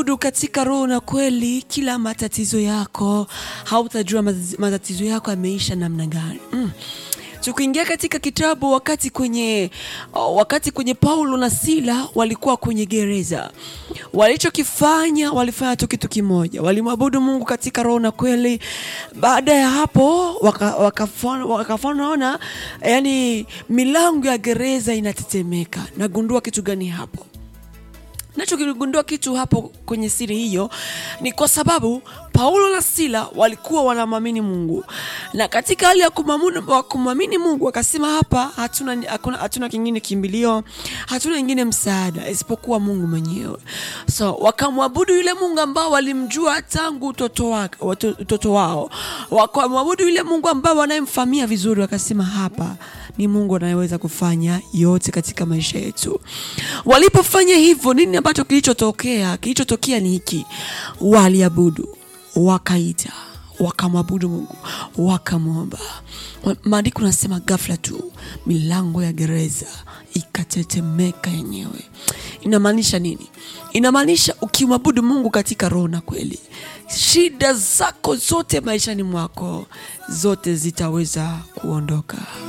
Abudu katika roho na kweli, kila matatizo yako hautajua matatizo- matatizo yako yameisha namna gani. Mm. Tukiingia katika kitabu wakati kwenye oh, wakati kwenye Paulo na Sila walikuwa kwenye gereza, walichokifanya walifanya tu kitu kimoja, walimwabudu Mungu katika roho na kweli. Baada ya hapo waka- wakafona wakafanaona, yani milango ya gereza inatetemeka. Nagundua kitu gani hapo? nachokigundua kitu hapo kwenye siri hiyo ni kwa sababu Paulo na Sila walikuwa wanamwamini Mungu, na katika hali ya kumwamu- wa kumwamini Mungu wakasema, hapa hatuna, hakuna, hatuna kingine kimbilio, hatuna ingine msaada isipokuwa Mungu mwenyewe. So wakamwabudu yule Mungu ambao walimjua tangu utoto, wake, wato- utoto wao, wakamwabudu yule Mungu ambao wanayemfahamia vizuri, wakasema hapa ni Mungu anayeweza kufanya yote katika maisha yetu. Walipofanya hivyo, nini ambacho kilichotokea? Kilichotokea ni hiki, waliabudu, wakaita, wakamwabudu Mungu, wakamwomba. Maandiko nasema ghafla tu milango ya gereza ikatetemeka yenyewe. Inamaanisha nini? Inamaanisha ukimwabudu Mungu katika roho na kweli, shida zako zote maishani mwako zote zitaweza kuondoka.